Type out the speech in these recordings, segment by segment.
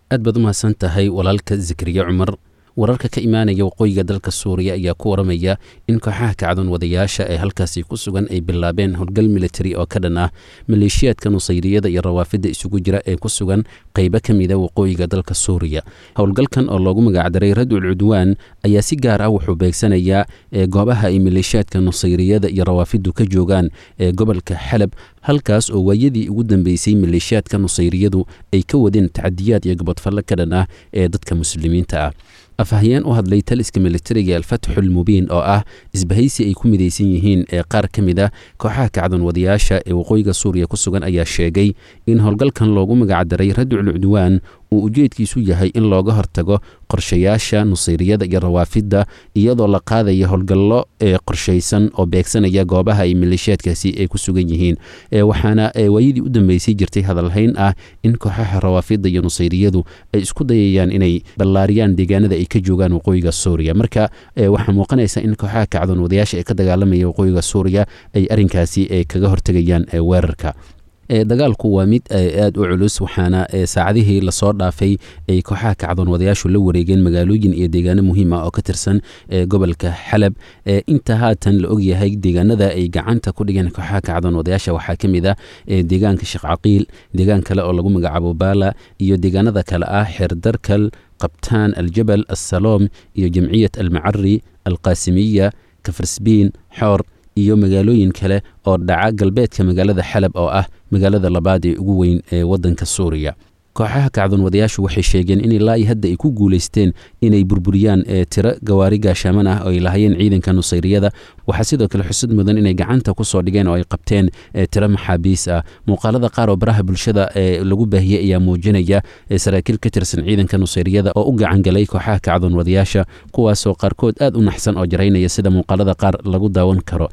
aad baad u mahadsan tahay walaalka zakariya cumar wararka ka imaanaya waqooyiga dalka suuriya ayaa ku waramaya in kooxaha kacdoon wadayaasha ee halkaasi ku sugan ay bilaabeen howlgal militari oo ka dhan ah maleeshiyaadka nusayriyada iyo rawaafidda isugu jira ee ku sugan qaybo ka mida waqooyiga dalka suuriya howlgalkan oo loogu magacdaray radul cudwaan ayaa si gaar ah wuxuu beegsanayaa goobaha ay maleeshiyaadka nusayriyada iyo rawaafiddu ka joogaan ee gobolka xalab halkaas oo waayadii ugu dambeysay maleeshiyaadka nusayriyadu ay ka wadeen tacadiyaad iyo gobodfalle ka dhan ah ee dadka muslimiinta ah afhayeen u hadlay taliska militariga alfatxulmubiin oo ah isbahaysi ay ku midaysan yihiin ee qaar ka mid a kooxaha kacdoon wadayaasha ee waqooyiga suuriya ku sugan ayaa sheegay in howlgalkan loogu magacdaray radul cudwaan uu ujeedkiisu yahay in looga hortago qorshayaasha nusayriyada iyo rawaafidda iyadoo la qaadaya howlgallo ee qorshaysan oo beegsanaya goobaha ay maleeshiyaadkaasi ay ku sugan yihiin waxaana waayadii u dambeysay jirtay hadalhayn ah in kooxaha rawaafidda iyo nusayriyadu ay isku dayayaan inay ballaariyaan deegaanada ay ka joogaan waqooyiga suuriya marka waxaa muuqanaysa in kooxaha kacdoon wadayaasha ee ka dagaalamaya waqooyiga suuriya ay arrinkaasi kaga hortegayaan weerarka dagaalku waa mid aada u culus waxaana saacadihii lasoo dhaafay ay kooxaha kacdoon wadayaashu la wareegeen magaalooyin iyo deegaano muhiim ah oo ka tirsan gobolka xalab inta haatan la ogyahay deegaanada ay gacanta ku dhigeen kooxaha kacdoon wadayaasha waxaa ka mid ah deegaanka sheekh caqiil deegaan kale oo lagu magacaabo baala iyo deegaanada kale ah xeerdarkal qabtaan aljabal assaloom iyo jamciyat almacari alqaasimiya kafarsbiin xoor iyo magaalooyin kale oo dhaca galbeedka magaalada xalab oo ah magaalada labaad ee ugu weyn ee waddanka suuriya kooxaha kacdoon wadayaashu waxay sheegeen in ilaa hadda ay ku guulaysteen inay burburiyaan tiro gawaari gaashaaman ah oo ay lahayeen ciidanka nusayriyada waxaa sidoo kale xusud mudan inay gacanta kusoo dhigeen oo ay qabteen tiro maxaabiis ah muuqaalada qaar oo baraha bulshada lagu baahiyey ayaa muujinaya saraakiil ka tirsan ciidanka nusayriyada oo u gacangalay kooxaha kacdoon wadayaasha kuwaasoo qaarkood aad u naxsan oo jaraynaya sida muuqaalada qaar lagu daawan karo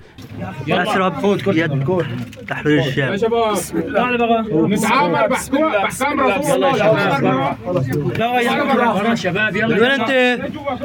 من وين انت؟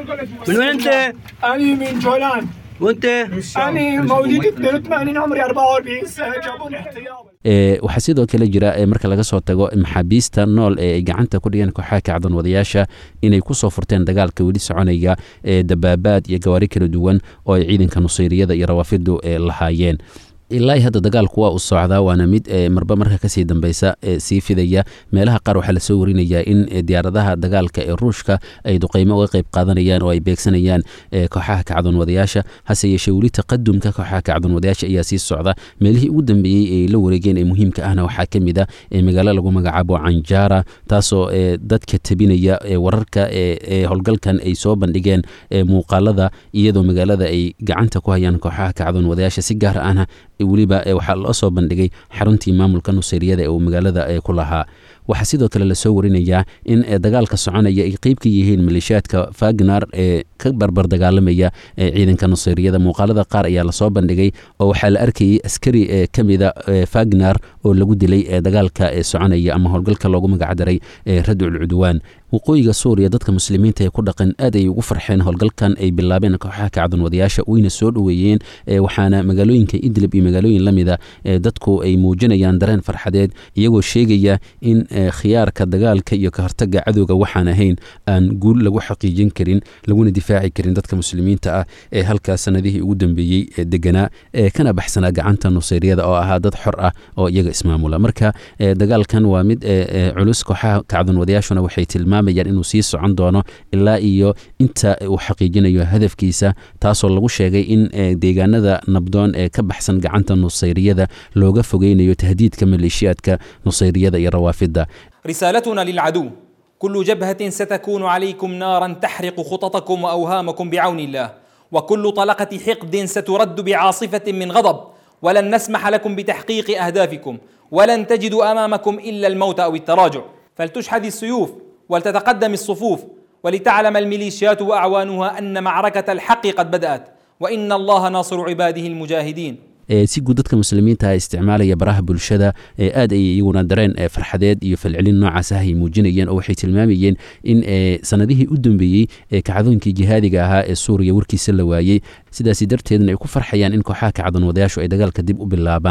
من وين انت؟ أنا من جولان وانت؟ أنا موجود 82 عمري 44 سنة جابوني احتياط waxaa sidoo kale jira marka laga soo tago maxaabiista nool ee ay gacanta ku dhigeen kooxaha kacdoon wadayaasha inay kusoo furteen dagaalka weli soconaya ee dabaabaad iyo gawaari kala duwan oo ay ciidanka nusayriyada iyo rawaafiddu lahaayeen ilaa hadda dagaalku waa u socdaa waana mid marba marka kasii dambeysa sii fidaya meelaha qaar waxaa lasoo warinayaa in diyaaradaha dagaalka ee ruushka ay duqeymo uga qeyb qaadanayaan oo ay beegsanayaan kooxaha kacdoon wadayaasha hase yeeshee weli taqadumka kooxaha kacdoon wadayaasha ayaa sii socda meelihii ugu dambeeyey ay la wareegeen ee muhiimka ahna waxaa ka mid a magaalo lagu magacaabo canjara taasoo dadka tabinaya wararka ee howlgalkan ay soo bandhigeen muuqaalada iyadoo magaalada ay gacanta ku hayaan kooxaha kacdoon wadayaasha si gaar ahna weliba waxaa loo soo bandhigay xaruntii maamulka nusayriyada ee uu magaalada ku lahaa waxaa sidoo kale lasoo warinayaa in dagaalka soconaya ay qeyb ka yihiin maleeshiyaadka fagnar ee ka barbar dagaalamaya ciidanka nusayriyada muuqaalada qaar ayaa lasoo bandhigay oo waxaa la arkayay askari ka mida fagnar oo lagu dilay dagaalka soconaya ama howlgalka loogu magacdaray radul cudwaan waqooyiga suuriya dadka muslimiinta ee ku dhaqan aad ay ugu farxeen howlgalkan ay bilaabeen kooxaha kacdoon wadayaasha wayna soo dhoweeyeen waxaana magaalooyinka idlib iyo magaalooyin la mida dadku ay muujinayaan dareen farxadeed iyagoo sheegaya in khiyaarka dagaalka iyo ka hortaga cadowga waxaan ahayn aan guul lagu xaqiijin karin laguna difaaci karin dadka muslimiinta ah ee halkaas sanadihii ugu dambeeyey deganaa kana baxsanaa gacanta nusayriyada oo ahaa dad xor ah oo iyaga ismaamula marka dagaalkan waa mid culus kooxaha kacdoon wadayaashuna waxay tilmaamayaan inuu sii socon doono ilaa iyo inta uu xaqiijinayo hadafkiisa taasoo lagu sheegay in deegaanada nabdoon ee ka baxsan gacanta nusayriyada looga fogeynayo tahdiidka maleeshiyaadka nusayriyada iyo rawaafidda رسالتنا للعدو كل جبهة ستكون عليكم نارا تحرق خططكم وأوهامكم بعون الله وكل طلقة حقد سترد بعاصفة من غضب ولن نسمح لكم بتحقيق أهدافكم ولن تجدوا أمامكم إلا الموت أو التراجع فلتشحذ السيوف ولتتقدم الصفوف ولتعلم الميليشيات وأعوانها أن معركة الحق قد بدأت وإن الله ناصر عباده المجاهدين si guud dadka muslimiinta isticmaalaya baraha bulshada aad ay iyaguna dareen farxadeed iyo falcelin noocaas ah ay muujinayeen oo waxay tilmaamayeen in sanadihii u dambeeyey kacdoonkii jihaadiga ahaa ee suuriya warkiisa la waayey sidaasi darteedna ay ku farxayaan in kooxaha kacdoon wadayaashu ay dagaalka dib u bilaabaan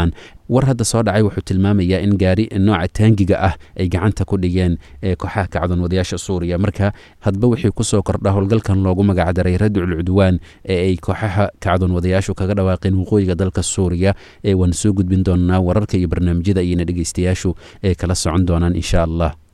war hadda soo dhacay wuxuu tilmaamayaa in gaari nooca taangiga ah ay gacanta ku dhigeen kooxaha kacdoon wadayaasha suuriya marka hadba wixii kusoo kordha howlgalkan loogu magacdaray radicul cudwaan ee ay kooxaha kacdoon wadayaashu kaga dhawaaqeen waqooyiga dalka suuriya ee waan soo gudbin doonaa wararka iyo barnaamijyada ayayna dhegeystayaashu ee kala socon doonaan insha allah